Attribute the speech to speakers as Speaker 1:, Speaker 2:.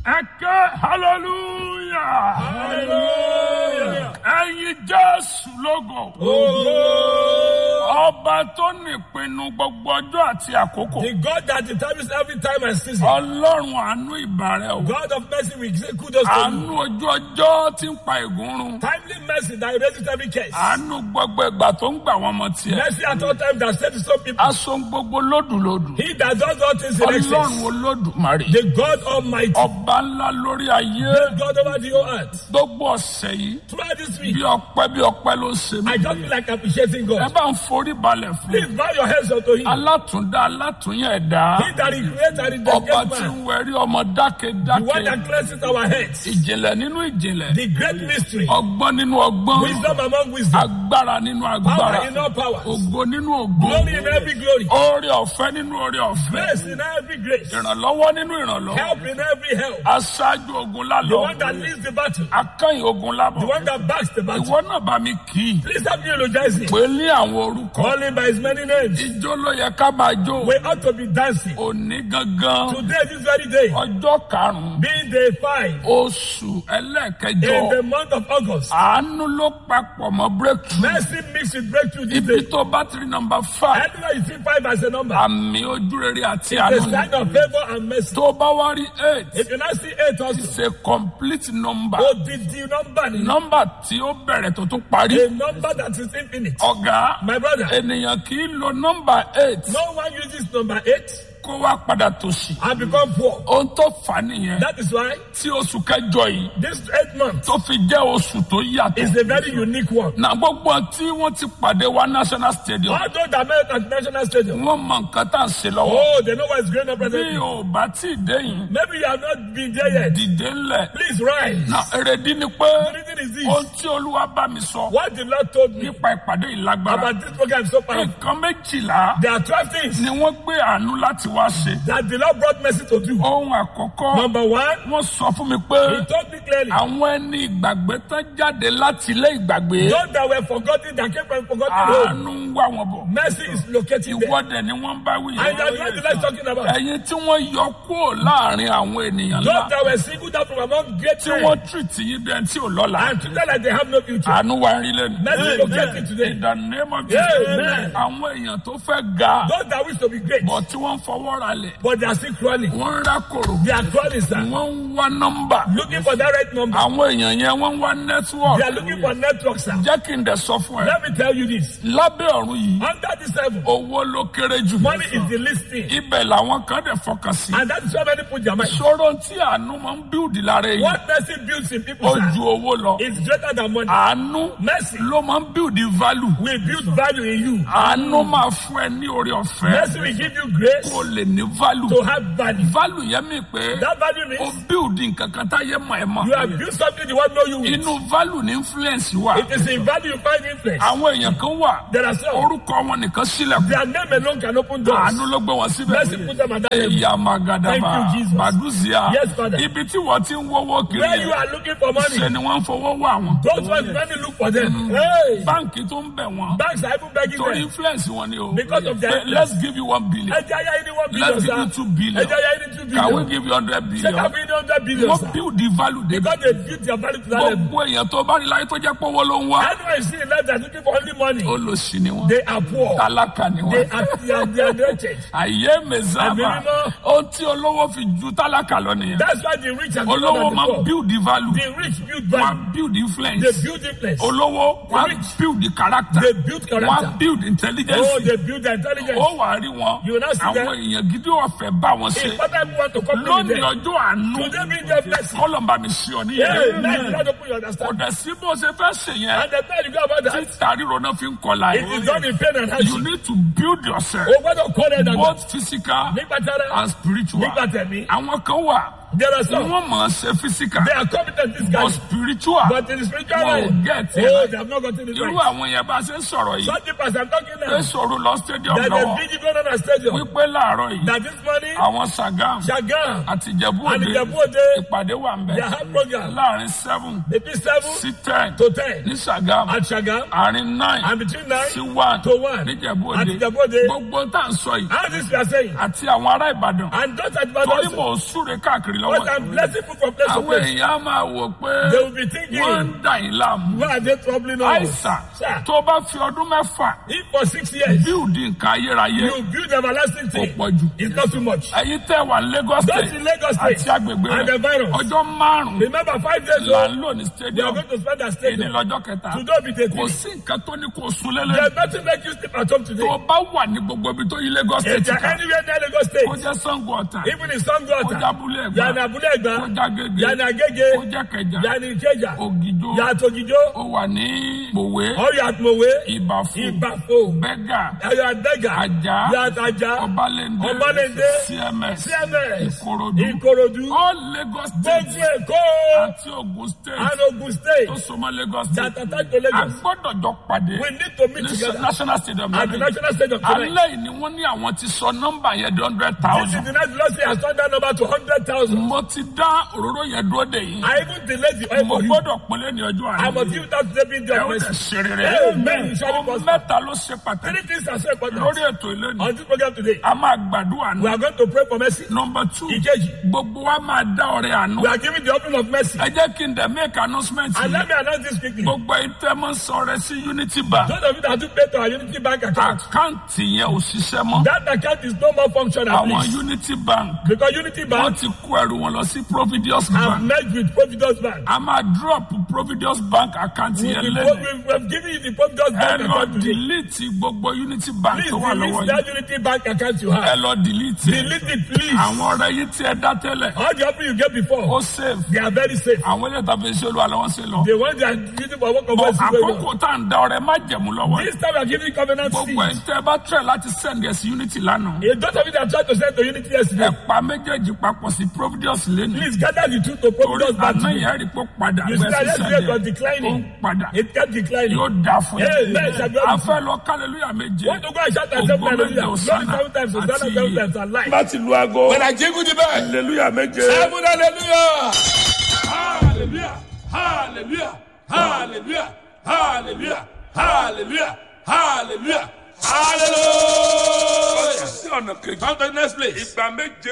Speaker 1: ẹ ké hallelujah
Speaker 2: Hallelujah.
Speaker 1: ẹyin jésù lógo ọba tó nípinnu gbogbo ọjọ́ àti àkókò
Speaker 2: The God that determines every time and season.
Speaker 1: ọlọ́run àánú ìbàrẹ̀ o
Speaker 2: God of mercy, we say kudos to
Speaker 1: àánú
Speaker 2: you.
Speaker 1: ojú ọjọ́ tí ń pa ègún run
Speaker 2: Timely mercy that erases every case.
Speaker 1: àánú gbogbo ìgbà tó ń gbà wọ́n mọ tiẹ̀
Speaker 2: Mercy at all times that saves some people.
Speaker 1: aṣọ gbogbo lódùlódù
Speaker 2: He that does all things in
Speaker 1: ọlọ́run
Speaker 2: excess.
Speaker 1: olódùmarè
Speaker 2: The God Almighty.
Speaker 1: ọba ńlá lórí ayé
Speaker 2: The God over the whole earth.
Speaker 1: gbogbo ọ̀sẹ̀ yìí
Speaker 2: Throughout this week,
Speaker 1: bí ọpẹ́ bí ọpẹ́ ló ṣe mí
Speaker 2: I just feel like appreciating
Speaker 1: ẹ
Speaker 2: God.
Speaker 1: bá ń forí balẹ̀ fún
Speaker 2: Please bow your heads unto Him.
Speaker 1: alátúndá alátúnyẹ̀ ẹ̀dá
Speaker 2: He that is great and is the
Speaker 1: ọba
Speaker 2: great
Speaker 1: tí
Speaker 2: man.
Speaker 1: ń wẹ̀rí ọmọ
Speaker 2: The one
Speaker 1: dákẹ́dákẹ́
Speaker 2: that cleanses our heads.
Speaker 1: ìjìnlẹ̀ nínú ìjìnlẹ̀
Speaker 2: The great mystery.
Speaker 1: ọgbọ́n nínú ọgbọ́n
Speaker 2: Wisdom among wisdom.
Speaker 1: agbára nínú agbára
Speaker 2: Power in all powers.
Speaker 1: ògo nínú ògo
Speaker 2: Glory in every glory.
Speaker 1: oore ọ̀fẹ́ nínú oore ọ̀fẹ́
Speaker 2: Grace in every grace.
Speaker 1: ìrànlọ́wọ́ nínú ìrànlọ́wọ́
Speaker 2: Help in every help.
Speaker 1: aṣáájú ogun
Speaker 2: The
Speaker 1: lálọ́
Speaker 2: one that leads the battle.
Speaker 1: akẹ́yìn ogun lábọ̀
Speaker 2: The one that backs the battle.
Speaker 1: ìwọ náà bá mi kì í
Speaker 2: Please help me eulogize him.
Speaker 1: pé ní àwọn orúkọ
Speaker 2: Call him by his many names.
Speaker 1: ijó ló yẹ ká máa jó
Speaker 2: We ought to be dancing.
Speaker 1: òní gangan
Speaker 2: Today, this very day,
Speaker 1: ọjọ́ karùn-ún
Speaker 2: being day five
Speaker 1: oṣù ẹlẹ́ẹ̀kẹjọ
Speaker 2: in the month of August.
Speaker 1: àánú ló papọ̀ mọ́ breakthrough
Speaker 2: Mercy mixed with breakthrough this
Speaker 1: ibi
Speaker 2: day.
Speaker 1: tó bá ti rí nọmba five
Speaker 2: Anywhere you see five as a number,
Speaker 1: àmì ojúrere àti
Speaker 2: the
Speaker 1: àánú ni
Speaker 2: sign of favor and mercy.
Speaker 1: tó bá wá rí eight
Speaker 2: If you now see eight also,
Speaker 1: it's a complete number
Speaker 2: odidi number ni.
Speaker 1: nọmba tí ó bẹ̀rẹ̀ tó tún parí
Speaker 2: A number that is infinite.
Speaker 1: ọ̀gá
Speaker 2: My brother,
Speaker 1: ènìyàn kì í lo nọmba eight
Speaker 2: no one uses number eight
Speaker 1: kó wá padà tòṣì
Speaker 2: and become poor.
Speaker 1: ohun tó fà á nìyẹn
Speaker 2: That is why
Speaker 1: tí oṣù kẹjọ yìí
Speaker 2: this eight month
Speaker 1: tó fi jẹ́ oṣù tó yàtọ̀
Speaker 2: is a very unique one.
Speaker 1: na gbogbo tí wọ́n ti pàdé wa national stadium
Speaker 2: Although the American National Stadium,
Speaker 1: wọ́n mọ nǹkan tá à ń ṣe lọ́wọ́
Speaker 2: oh, they know what is going on
Speaker 1: bí
Speaker 2: presently.
Speaker 1: o bá tí ì dé yìí
Speaker 2: Maybe you have not been there yet.
Speaker 1: dìde ńlẹ̀
Speaker 2: Please rise.
Speaker 1: na èrèdí ni pé
Speaker 2: The reason is this.
Speaker 1: ohun tí olúwa bá mi sọ
Speaker 2: What the Lord told me
Speaker 1: nípa ìpàdé ìlágbára
Speaker 2: about this program is so powerful.
Speaker 1: nǹkan méjìlá
Speaker 2: There are 12 things
Speaker 1: ni wọ́n gbé àánú láti wá ṣe
Speaker 2: that the Lord brought mercy to do.
Speaker 1: ohun àkọ́kọ́
Speaker 2: Number one,
Speaker 1: wọ́n sọ fún mi pé
Speaker 2: He told me clearly,
Speaker 1: àwọn ẹni ìgbàgbé tán jáde láti ilé ìgbàgbé
Speaker 2: those that were forgotten, that came from forgotten home,
Speaker 1: àánú ń wá wọn bọ̀
Speaker 2: mercy is locating them.
Speaker 1: ìwọ́dẹ̀ ni wọ́n bá wí
Speaker 2: And that's what the Lord is talking about.
Speaker 1: ẹ̀yin tí wọ́n yọ kúrò láàrin àwọn ènìyàn ńlá
Speaker 2: Those that were singled out from among great
Speaker 1: tí
Speaker 2: men
Speaker 1: wọ́n tìrìtì yín bí ẹni tí ò lọ́la
Speaker 2: and treated like they have no future.
Speaker 1: àánú wa rí lẹ́nu.
Speaker 2: Mercy locating today.
Speaker 1: in the name of
Speaker 2: Amen.
Speaker 1: Jesus àwọn èèyàn tó fẹ́ ga
Speaker 2: Those that wish to be great,
Speaker 1: bọ̀ tí wọ́n ń fọwọ́ ra lẹ̀
Speaker 2: but they are still crawling.
Speaker 1: wọ́n ń rákòrò
Speaker 2: They are crawling, sir.
Speaker 1: wọ́n ń wá nọ́mbà
Speaker 2: Looking for that right number.
Speaker 1: àwọn èèyàn yẹn wọ́n ń wá
Speaker 2: They
Speaker 1: network
Speaker 2: are looking for network, sir.
Speaker 1: jẹ́ kí n dẹ̀ sọ fún ẹ
Speaker 2: Let me tell you this.
Speaker 1: lábẹ́ ọ̀run yìí
Speaker 2: Under this heaven,
Speaker 1: owó ló kéré jù
Speaker 2: money is the least thing.
Speaker 1: ibẹ̀ làwọn kan dẹ̀ fọkàn sí
Speaker 2: And that is why many put their mind.
Speaker 1: ṣòro tí àánú máa ń bíùdì lára èyí
Speaker 2: What mercy builds in people,
Speaker 1: ó
Speaker 2: sir,
Speaker 1: ju owó lọ
Speaker 2: is greater than money.
Speaker 1: àánú
Speaker 2: Mercy
Speaker 1: ló máa ń bíùdì value
Speaker 2: will build value in you.
Speaker 1: àánú máa fún ẹ ní orí ọ̀fẹ́
Speaker 2: Mercy will give you grace
Speaker 1: kó lè ní value
Speaker 2: to have value.
Speaker 1: value yẹn mi pé
Speaker 2: That value
Speaker 1: ó
Speaker 2: means
Speaker 1: bíùdì nǹkan kan táyé mọ̀ ẹ́ mọ̀
Speaker 2: you have built something the world know you with.
Speaker 1: inú value ní influence wà
Speaker 2: It is in value you find influence.
Speaker 1: àwọn èèyàn kan wà
Speaker 2: There are some.
Speaker 1: orúkọ wọn nìkan sílẹ̀kùn
Speaker 2: Their name alone can open doors.
Speaker 1: àánú ló gbé wọn síbẹ̀
Speaker 2: Mercy put them at that level.
Speaker 1: ẹ̀yà magadaba
Speaker 2: Thank you, Jesus.
Speaker 1: baduzia
Speaker 2: Yes, Father.
Speaker 1: ibi tí wọ́n ti ń wọ́wọ́ kiri
Speaker 2: Where you
Speaker 1: yẹn
Speaker 2: are looking for money,
Speaker 1: ṣe ni wọ́n ń fọwọ́ wá wọn
Speaker 2: those ones money look for them. Hey,
Speaker 1: báǹkì tó ń bẹ̀ wọ́n
Speaker 2: banks are even begging
Speaker 1: torí
Speaker 2: them.
Speaker 1: influence wọn ni o
Speaker 2: Because of their
Speaker 1: Say, let's give you one billion
Speaker 2: Ẹja ya ni one billion,
Speaker 1: let's give you
Speaker 2: sir.
Speaker 1: two billion
Speaker 2: Ẹja ya ni two
Speaker 1: can we
Speaker 2: billion.
Speaker 1: give you hundred
Speaker 2: Ṣé
Speaker 1: billion
Speaker 2: ká fi ní hundred billion,
Speaker 1: wọ́n
Speaker 2: sir?
Speaker 1: build the value débi
Speaker 2: Because they built their value to that level.
Speaker 1: gbogbo èèyàn tó bá rí láyé tó jẹ́ pé owó ló ń wá
Speaker 2: Anyone you see in life that's looking for only money,
Speaker 1: olùsí ni wọn
Speaker 2: they are poor.
Speaker 1: tálákà ni
Speaker 2: They
Speaker 1: wọn.
Speaker 2: are, they are, they are wretched.
Speaker 1: àyè mẹsàmà
Speaker 2: Àmì mímọ́.
Speaker 1: ohun tí olówó fi ju tálákà lọ nìyẹn
Speaker 2: That's why the rich are
Speaker 1: olówó máa ń
Speaker 2: poor.
Speaker 1: build the value
Speaker 2: The rich build
Speaker 1: wọn
Speaker 2: value.
Speaker 1: build
Speaker 2: They
Speaker 1: influence
Speaker 2: build influence.
Speaker 1: olówó wọn
Speaker 2: rich.
Speaker 1: build the character
Speaker 2: They build
Speaker 1: wọn
Speaker 2: character.
Speaker 1: build intelligence
Speaker 2: Oh, they build their intelligence.
Speaker 1: ó wà á rí wọn
Speaker 2: You will not see
Speaker 1: àwọn
Speaker 2: them.
Speaker 1: èèyàn gidi ọ̀fẹ́ bá wọn ṣe
Speaker 2: If other people want to come to
Speaker 1: lónìí
Speaker 2: them,
Speaker 1: ọjọ́ àánú
Speaker 2: today bring them blessing.
Speaker 1: kọlọmba mi sí ọ
Speaker 2: Yeah,
Speaker 1: níyẹn
Speaker 2: man, not open your
Speaker 1: kò
Speaker 2: understanding.
Speaker 1: dẹ̀ sí bó ṣe fẹ́ ṣe yẹn
Speaker 2: And the time you go about that,
Speaker 1: tàríro náà fi ń kọlà
Speaker 2: it is
Speaker 1: yìí
Speaker 2: done in pain and
Speaker 1: you
Speaker 2: hardship.
Speaker 1: need to build yourself
Speaker 2: O gbọ́dọ̀ kọ́ ẹ̀ dàgbà.
Speaker 1: both physical
Speaker 2: Nígbà tí ara,
Speaker 1: and spiritual
Speaker 2: nígbà tẹ̀mí,
Speaker 1: àwọn kan wà
Speaker 2: there are
Speaker 1: tí
Speaker 2: some.
Speaker 1: wọ́n mọ̀ ọ́ ṣe physical
Speaker 2: They are competent, this
Speaker 1: but
Speaker 2: guy.
Speaker 1: spiritual
Speaker 2: But in the spiritual
Speaker 1: wọn ò
Speaker 2: life,
Speaker 1: get
Speaker 2: oh,
Speaker 1: it
Speaker 2: they have not gotten it
Speaker 1: irú
Speaker 2: right.
Speaker 1: àwọn yẹn bá ṣe ń sọ̀rọ̀ yìí
Speaker 2: Such people as I'm talking
Speaker 1: pé
Speaker 2: now,
Speaker 1: sọ̀rọ̀ lọ stadium
Speaker 2: that
Speaker 1: lọ́wọ́
Speaker 2: they busy going on a stadium.
Speaker 1: wípé láàárọ̀ yìí
Speaker 2: That this morning,
Speaker 1: àwọn Sagam
Speaker 2: Shagam
Speaker 1: àti Ìjẹ̀bú
Speaker 2: and
Speaker 1: Òde
Speaker 2: Ijebu Ode,
Speaker 1: ìpàdé wà ń bẹ̀
Speaker 2: they have program.
Speaker 1: láàrin seven
Speaker 2: Between seven
Speaker 1: sí ten
Speaker 2: to ten
Speaker 1: ní Sagam
Speaker 2: at Shagam
Speaker 1: àárín nine
Speaker 2: and between nine
Speaker 1: sí one
Speaker 2: to one
Speaker 1: ní Ìjẹ̀bú
Speaker 2: at
Speaker 1: Òde
Speaker 2: Ijebu Ode.
Speaker 1: gbogbo tá à ń sọ yìí
Speaker 2: How this we are saying?
Speaker 1: àti àwọn ará Ìbàdàn
Speaker 2: And those at
Speaker 1: torí
Speaker 2: Ibadan
Speaker 1: mò ń súre káàkiri lọ́wọ́
Speaker 2: But I'm blessing people from place to
Speaker 1: àwọn
Speaker 2: place.
Speaker 1: èèyàn á máa wò pé
Speaker 2: They will be
Speaker 1: wọ́n
Speaker 2: thinking,
Speaker 1: ń dà yín láàmú
Speaker 2: why are they troubling us?
Speaker 1: àìsàn
Speaker 2: Sir,
Speaker 1: tó bá fi ọdún mẹ́fà
Speaker 2: if for six years
Speaker 1: bíùdì nǹkan ayérayé
Speaker 2: you build everlasting
Speaker 1: kò
Speaker 2: thing,
Speaker 1: pọ̀ jù
Speaker 2: it's not too much.
Speaker 1: ẹ̀yin tẹ́ wà ní Lagos
Speaker 2: That's
Speaker 1: State
Speaker 2: in Lagos State
Speaker 1: àti agbègbè
Speaker 2: and the
Speaker 1: rẹ̀
Speaker 2: virus.
Speaker 1: ọjọ́ márùn-ún
Speaker 2: Remember five days
Speaker 1: là
Speaker 2: ago,
Speaker 1: ń lò ní
Speaker 2: we are
Speaker 1: stadium
Speaker 2: going to spend that
Speaker 1: èyí
Speaker 2: stadium.
Speaker 1: lọ́jọ́ kẹta
Speaker 2: Today be the
Speaker 1: kò
Speaker 2: day.
Speaker 1: sí nǹkan tó ní kò sún lélẹ̀
Speaker 2: There's nothing make you sleep at home today.
Speaker 1: tó bá wà ní gbogbo ibi tó yí Lagos
Speaker 2: If
Speaker 1: State
Speaker 2: you're
Speaker 1: ká
Speaker 2: anywhere near Lagos
Speaker 1: kó
Speaker 2: State,
Speaker 1: jẹ́ Sango Ọ̀tà
Speaker 2: even in Sango
Speaker 1: kó jẹ́
Speaker 2: Ota,
Speaker 1: Abúlé
Speaker 2: you're
Speaker 1: Ẹ̀gbá
Speaker 2: in Abule
Speaker 1: kó
Speaker 2: Egba,
Speaker 1: jẹ́ Agége
Speaker 2: you're in
Speaker 1: kó
Speaker 2: Agege,
Speaker 1: jẹ́ Kẹjà
Speaker 2: you're in Ikeja,
Speaker 1: Ògìjó
Speaker 2: you're at Ogijo,
Speaker 1: ó wà ní Mòwe
Speaker 2: or you're at Mowe,
Speaker 1: Ìbàfò
Speaker 2: Ibafo,
Speaker 1: Bẹ́gà
Speaker 2: you're at Bega,
Speaker 1: Ajá
Speaker 2: you're at Aja,
Speaker 1: Ọbalẹ́ndé
Speaker 2: Ọbalẹ́ndé,
Speaker 1: CMS
Speaker 2: CMS,
Speaker 1: Ìkòròdú
Speaker 2: Ikorodu,
Speaker 1: all Lagos State
Speaker 2: gbogbo Èkó,
Speaker 1: àti Ogun State
Speaker 2: and Ogun State
Speaker 1: tó so mọ́ Lagos
Speaker 2: that
Speaker 1: State
Speaker 2: attach to
Speaker 1: a
Speaker 2: Lagos.
Speaker 1: gbọ́dọ̀ jọ pàdé
Speaker 2: We need to meet
Speaker 1: ní
Speaker 2: together
Speaker 1: National Stadium
Speaker 2: at the
Speaker 1: lẹ́yìn.
Speaker 2: national stadium tonight.
Speaker 1: alẹ́ yìí ni wọ́n ní àwọn ti sọ nọ́mbà yẹn di hundred
Speaker 2: This is
Speaker 1: thousand
Speaker 2: the night the Lord say has turned that number to 100,000.
Speaker 1: mo ti dá òróró yẹn dúró dè yín
Speaker 2: I even delayed the oil
Speaker 1: mo
Speaker 2: for you.
Speaker 1: gbọ́dọ̀ pínlẹ̀ ní ọjọ́
Speaker 2: I must
Speaker 1: àná
Speaker 2: give that to David
Speaker 1: ẹ
Speaker 2: the
Speaker 1: ó lè
Speaker 2: mercy.
Speaker 1: ṣe rere
Speaker 2: Amen. You shall
Speaker 1: ohun
Speaker 2: prosper.
Speaker 1: mẹ́ta ló ṣe pàtàkì
Speaker 2: Three things are so important
Speaker 1: lórí ètò ìlẹ́nu
Speaker 2: on this program today.
Speaker 1: a máa gbàdúrà
Speaker 2: We
Speaker 1: ní
Speaker 2: are going to pray for mercy.
Speaker 1: nọmba two
Speaker 2: Ìkejì,
Speaker 1: gbogbo wa máa dá ọrẹ àánú
Speaker 2: we are giving the offering of mercy.
Speaker 1: ẹ jẹ́ kí n dẹ̀ make announcement
Speaker 2: And
Speaker 1: yìí
Speaker 2: let me announce this quickly.
Speaker 1: gbogbo ìtẹ́mọ̀ sọ̀rọ̀ sí Unity Bank
Speaker 2: Those of you that do pay to our Unity Bank account,
Speaker 1: àkáǹtì yẹn ò ṣiṣẹ́ mọ́
Speaker 2: that account is no more functional,
Speaker 1: àwọn
Speaker 2: please.
Speaker 1: Unity Bank
Speaker 2: Because Unity
Speaker 1: wọ́n
Speaker 2: Bank
Speaker 1: ti kó ẹrù wọn lọ sí Providence
Speaker 2: have
Speaker 1: Bank
Speaker 2: merged with Providence Bank.
Speaker 1: a máa drop Providence Bank account
Speaker 2: We,
Speaker 1: yẹn
Speaker 2: we,
Speaker 1: lẹ́nu
Speaker 2: we have given you the Providence
Speaker 1: ẹ
Speaker 2: Bank
Speaker 1: lọ
Speaker 2: account today.
Speaker 1: delete gbogbo Unity Bank
Speaker 2: Please
Speaker 1: tó wà lọ́wọ́
Speaker 2: delete
Speaker 1: yìí
Speaker 2: that Unity Bank account you
Speaker 1: ẹ
Speaker 2: have.
Speaker 1: lọ delete ẹ
Speaker 2: Delete it, please.
Speaker 1: àwọn ọ̀rẹ́ yìí tí ẹ dá tẹ́lẹ̀
Speaker 2: All the offering you get
Speaker 1: ó
Speaker 2: before,
Speaker 1: save
Speaker 2: they are very safe.
Speaker 1: àwọn ilé ìtàfẹ́ iṣẹ́ olúwa lọ́wọ́ sí lọ
Speaker 2: The ones that are using for work of
Speaker 1: bọ̀
Speaker 2: mercy very
Speaker 1: àkókò
Speaker 2: well.
Speaker 1: tá à ń da ọrẹ má jẹ̀mú lọ́wọ́ yìí
Speaker 2: This time we are giving covenant
Speaker 1: gbogbo ẹ̀ ń
Speaker 2: seed.
Speaker 1: tẹ́ ẹ bá tẹ̀ láti send ẹ̀ sí Unity lánàá
Speaker 2: A lot of you that tried to send to Unity
Speaker 1: ẹ
Speaker 2: yesterday,
Speaker 1: pa méjèèjì papọ̀ sí Providence lẹ́nu
Speaker 2: please gather the truth to
Speaker 1: torí
Speaker 2: Providence Bank
Speaker 1: àná
Speaker 2: today.
Speaker 1: yẹn rí pé ó padà
Speaker 2: You see
Speaker 1: bẹ́ẹ̀
Speaker 2: that
Speaker 1: sí
Speaker 2: yesterday it was
Speaker 1: sẹ́ndẹ̀ ó ń
Speaker 2: declining.
Speaker 1: padà
Speaker 2: It kept declining.
Speaker 1: yóò dáa fún
Speaker 2: Amen.
Speaker 1: yín
Speaker 2: Shall be
Speaker 1: a fẹ́ lọ kálẹ̀lúyà méje
Speaker 2: Want to go and shout and say
Speaker 1: Ògo méje
Speaker 2: hallelujah. Glory
Speaker 1: Hosanna
Speaker 2: seven times, Hosanna
Speaker 1: àti
Speaker 2: seven
Speaker 1: iye.
Speaker 2: times, and life.
Speaker 1: láti lu aago
Speaker 2: When I jingle the bell,
Speaker 1: hallelujah méje.
Speaker 2: seven hallelujah.
Speaker 3: Hallelujah! Hallelujah! Hallelujah! Hallelujah! Hallelujah! Hallelujah! Hallelujah!
Speaker 1: sí ọ̀nà kejì
Speaker 3: Come to the next place.
Speaker 1: ìgbà méje